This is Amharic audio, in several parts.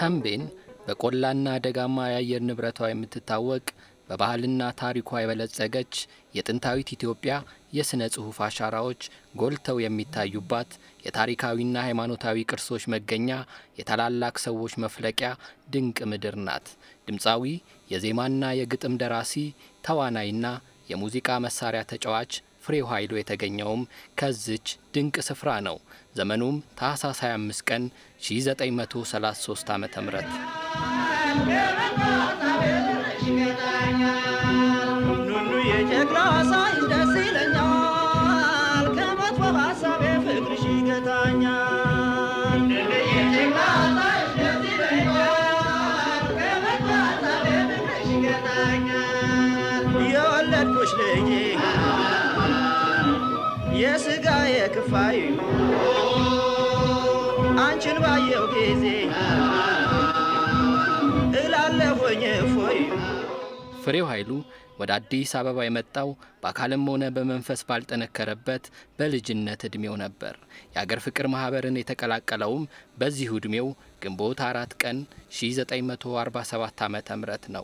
ተንቤን በቆላና ደጋማ የአየር ንብረቷ የምትታወቅ በባህልና ታሪኳ የበለጸገች የጥንታዊት ኢትዮጵያ የሥነ ጽሑፍ አሻራዎች ጎልተው የሚታዩባት የታሪካዊና ሃይማኖታዊ ቅርሶች መገኛ፣ የታላላቅ ሰዎች መፍለቂያ ድንቅ ምድር ናት። ድምፃዊ፣ የዜማና የግጥም ደራሲ፣ ተዋናይና የሙዚቃ መሳሪያ ተጫዋች ፍሬው ኃይሉ የተገኘውም ከዝች ድንቅ ስፍራ ነው። ዘመኑም ታህሳስ 25 ቀን 1933 ዓ ም ኑኑ የጨቅላ ሳይዝ ደስ ይለኛል ከመጥፎ ሀሳቤ ፍቅርሽ ይገታኛል የወለድኩሽ ልጄ የስጋ የክፋይ አንቺን ባየው ጊዜ እላለሁኝ እፎይ ፍሬው ኃይሉ ወደ አዲስ አበባ የመጣው በአካልም ሆነ በመንፈስ ባልጠነከረበት በልጅነት ዕድሜው ነበር። የአገር ፍቅር ማኅበርን የተቀላቀለውም በዚሁ ዕድሜው ግንቦት አራት ቀን 1947 ዓ ም ነው።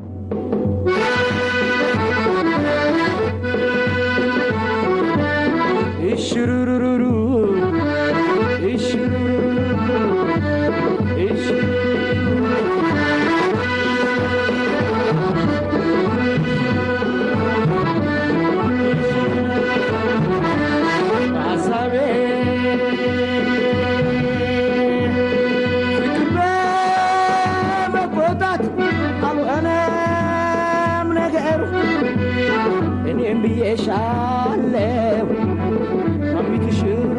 እሽሩሩሩሩ እሽሩሩሩሩ ሀሳቤ ፍቅር በመቆጣት አልሆነም ነገሩ እኔም ብዬሻለሁ ማሚቱ ሽሩ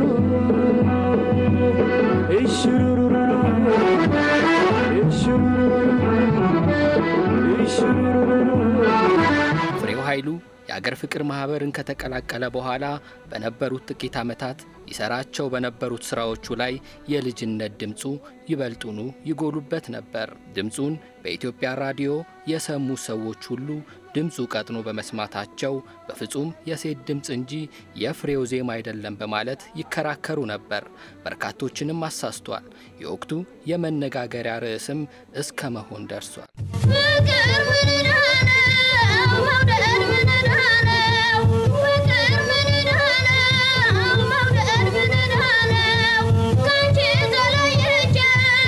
እሽሩሩሩ እሽሩሩሩ እሽሩሩሩ ፍሬው ኃይሉ የአገር ፍቅር ማኅበርን ከተቀላቀለ በኋላ በነበሩት ጥቂት ዓመታት ይሰራቸው በነበሩት ሥራዎቹ ላይ የልጅነት ድምፁ ይበልጡኑ ይጎሉበት ነበር። ድምፁን በኢትዮጵያ ራዲዮ የሰሙ ሰዎች ሁሉ ድምፁ ቀጥኖ በመስማታቸው በፍጹም የሴት ድምፅ እንጂ የፍሬው ዜማ አይደለም በማለት ይከራከሩ ነበር። በርካቶችንም አሳስቷል። የወቅቱ የመነጋገሪያ ርዕስም እስከ መሆን ደርሷል። ፍቅር ምን ዕዳ ነው? መውደድ ምን ዕዳ ነው? ፍቅር ምን ዕዳ ነው? መውደድ ምን ዕዳ ነው? ካንቺ ተለይቼ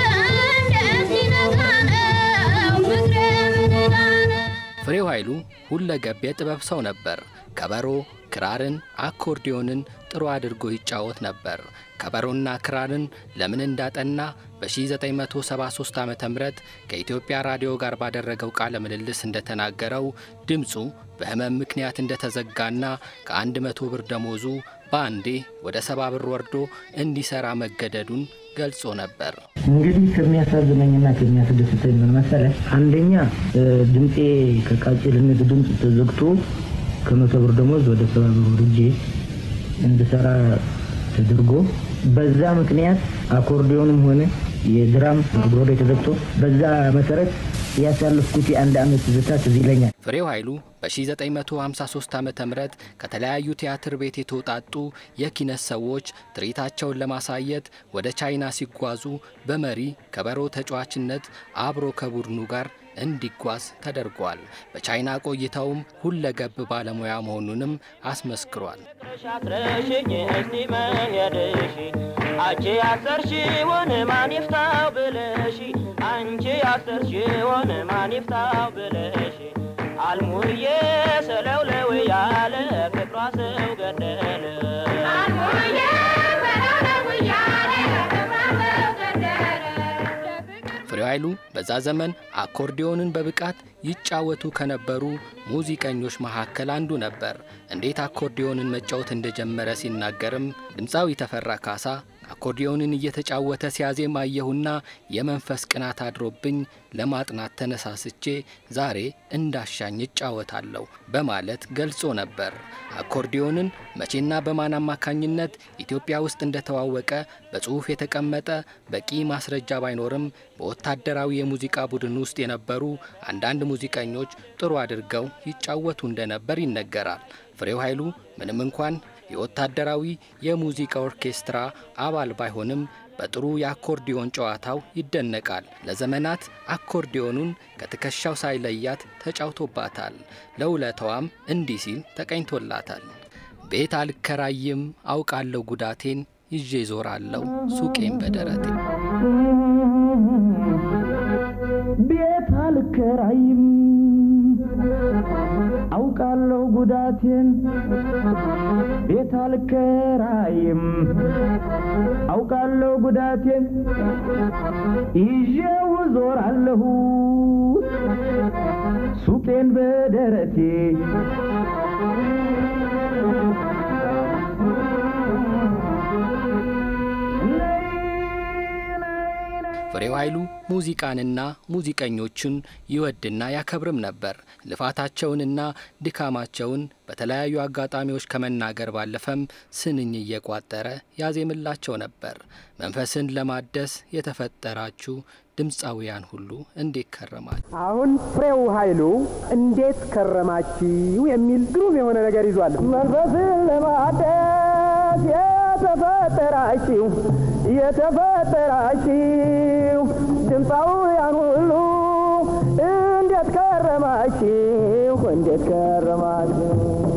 እንዴት ሊነጋ ነው? ፍቅሬ ምን ዕዳ ነው? ፍሬው ኃይሉ ሁለገብ የጥበብ ሰው ነበር። ከበሮ፣ ክራርን፣ አኮርዲዮንን ጥሩ አድርጎ ይጫወት ነበር። ከበሮና ክራርን ለምን እንዳጠና በ1973 ዓ ም ከኢትዮጵያ ራዲዮ ጋር ባደረገው ቃለ ምልልስ እንደተናገረው ድምፁ በሕመም ምክንያት እንደተዘጋና ከ100 ብር ደሞዙ በአንዴ ወደ ሰባ ብር ወርዶ እንዲሠራ መገደዱን ገልጾ ነበር። እንግዲህ ከሚያሳዝነኝና ከሚያስደስተኝ ምን መሰለህ፣ አንደኛ እ፣ ድምፄ ከቃጭልነት ድምፅ ተዘግቶ ከመቶ ብር ደሞዝ ወደ ሰባ ብር ወርጄ እንድሰራ ተደርጎ በዛ ምክንያት አኮርዲዮንም ሆነ የድራም አብሮዶ ተዘግቶ በዛ መሰረት ያሳለፍኩት የአንድ ዓመት ትዝታ ትዝ ይለኛል። ፍሬው ኃይሉ በ1953 ዓ ም ከተለያዩ ቲያትር ቤት የተውጣጡ የኪነት ሰዎች ትርኢታቸውን ለማሳየት ወደ ቻይና ሲጓዙ በመሪ ከበሮ ተጫዋችነት አብሮ ከቡድኑ ጋር እንዲጓዝ ተደርጓል። በቻይና ቆይታውም ሁለገብ ባለሙያ መሆኑንም አስመስክሯል። አስረሽኝ እስቲ መሄድሽ አንቺ ያሰርሽውን ማን ይፍታው ብለሽ አንቺ ያሰርሽውን ማን ይፍታው ብለሽ አልሙዬ ሰለውለው ያለ ፍቅሯ ሰው ገደለ ፍሬው ኃይሉ በዛ ዘመን አኮርዲዮንን በብቃት ይጫወቱ ከነበሩ ሙዚቀኞች መካከል አንዱ ነበር። እንዴት አኮርዲዮንን መጫወት እንደጀመረ ሲናገርም ድምፃዊ ተፈራ ካሳ አኮርዲዮንን እየተጫወተ ሲያዜም አየሁና የመንፈስ ቅናት አድሮብኝ ለማጥናት ተነሳስቼ ዛሬ እንዳሻኝ እጫወታለሁ በማለት ገልጾ ነበር። አኮርዲዮንን መቼና በማን አማካኝነት ኢትዮጵያ ውስጥ እንደተዋወቀ በጽሑፍ የተቀመጠ በቂ ማስረጃ ባይኖርም በወታደራዊ የሙዚቃ ቡድን ውስጥ የነበሩ አንዳንድ ሙዚቀኞች ጥሩ አድርገው ይጫወቱ እንደነበር ይነገራል። ፍሬው ኃይሉ ምንም እንኳን የወታደራዊ የሙዚቃ ኦርኬስትራ አባል ባይሆንም በጥሩ የአኮርዲዮን ጨዋታው ይደነቃል። ለዘመናት አኮርዲዮኑን ከትከሻው ሳይለያት ተጫውቶባታል። ለውለታዋም እንዲህ ሲል ተቀኝቶላታል። ቤት አልከራይም አውቃለሁ ጉዳቴን ይዤ ዞራለሁ ሱቄን በደረቴ ቤት አልከራይም አውቃለሁ ጉዳቴን ቤት አልከራይም አውቃለሁ ጉዳቴን ይዤው ዞራለሁ ሱቄን በደረቴ ፍሬው ኃይሉ ሙዚቃንና ሙዚቀኞችን ይወድና ያከብርም ነበር። ልፋታቸውንና ድካማቸውን በተለያዩ አጋጣሚዎች ከመናገር ባለፈም ስንኝ እየቋጠረ ያዜምላቸው ነበር። መንፈስን ለማደስ የተፈጠራችሁ ድምፃውያን ሁሉ እንዴት ከረማችሁ? አሁን ፍሬው ኃይሉ እንዴት ከረማችሁ የሚል ግሩም የሆነ ነገር ይዟል። መንፈስን ለማደስ የተፈጠራችሁ የተፈጠራችሁ ድምፃውያን ሁሉ እንዴት ከረማችሁ? እንዴት ከረማችሁ?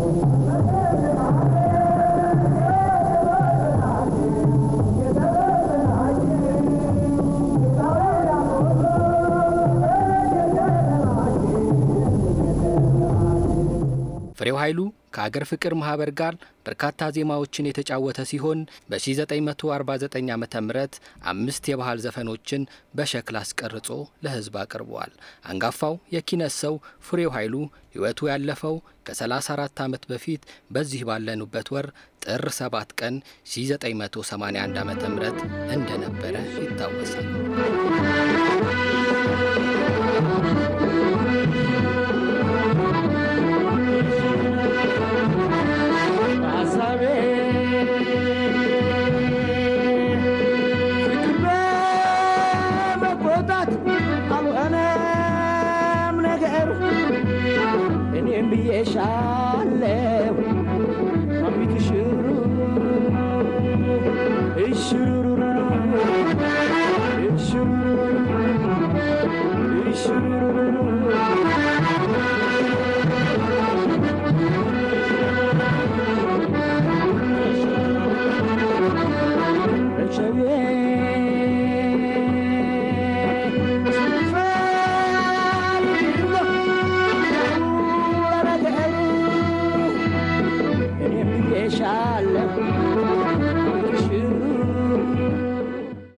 ፍሬው ኃይሉ ከአገር ፍቅር ማህበር ጋር በርካታ ዜማዎችን የተጫወተ ሲሆን በ1949 ዓ ም አምስት የባህል ዘፈኖችን በሸክላ አስቀርጾ ለሕዝብ አቅርበዋል። አንጋፋው የኪነት ሰው ፍሬው ኃይሉ ሕይወቱ ያለፈው ከ34 ዓመት በፊት በዚህ ባለኑበት ወር ጥር 7 ቀን 1981 ዓ ም እንደነበረ ይታወሳል። ሀሳቤ ፍቅር በመቆጣት አልሆነም ነገሩ እኔም ብዬሻለሁ ማሚቱ ሽሩ እሽሩሩሩ እሽሩሩሩ እሽሩሩሩ እኔም ብዬሻለሁ